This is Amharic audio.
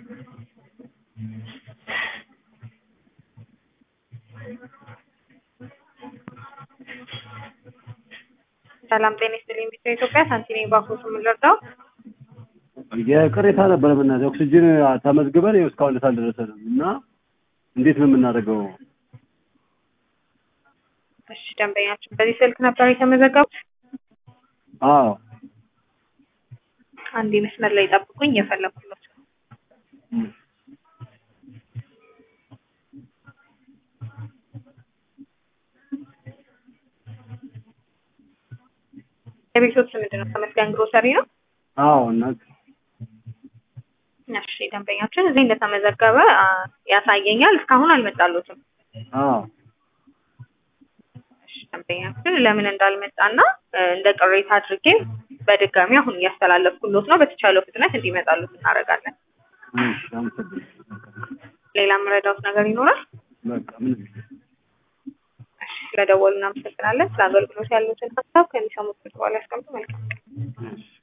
ሰላም ጤና ይስጥልኝ። ቢጫ ኢትዮጵያ ሳንቲኔ ባንኮች የምንረዳው የቅሬታ ነበር የምናደርገው ኦክሲጅን ተመዝግበን ይኸው እስካሁን ድረስ አልደረሰንም እና እንዴት ነው የምናደርገው? እሺ ደንበኛችን በዚህ ስልክ ነበር የተመዘገቡት። አዎ አንዴ መስመር ላይ ጠብቁኝ፣ እየፈለኩለት ነው። የቤቶት ምንድን ነው? ተመስገን ግሮሰሪ ነው። አዎ እናት እሺ ደንበኛችን እዚህ እንደተመዘገበ አ፣ ያሳየኛል። እስካሁን አልመጣሉትም። አዎ እሺ ደንበኛችን ለምን እንዳልመጣና እ፣ እንደ ቅሬታ አድርጌ በድጋሚ አሁን እያስተላለፍኩሎት ነው። በተቻለው ፍጥነት እንዲመጣሉት እናደርጋለን። እሺ አመሰግናለሁ። ሌላ የምረዳውት ነገር ይኖራል? በቃ ምን እሺ ስለደወሉ እናመሰግናለን። ስለ አገልግሎት ያሉትን ሀሳብ ከሚሰሙት በኋላ ያስቀምጡ። መልካም ቀን። እሺ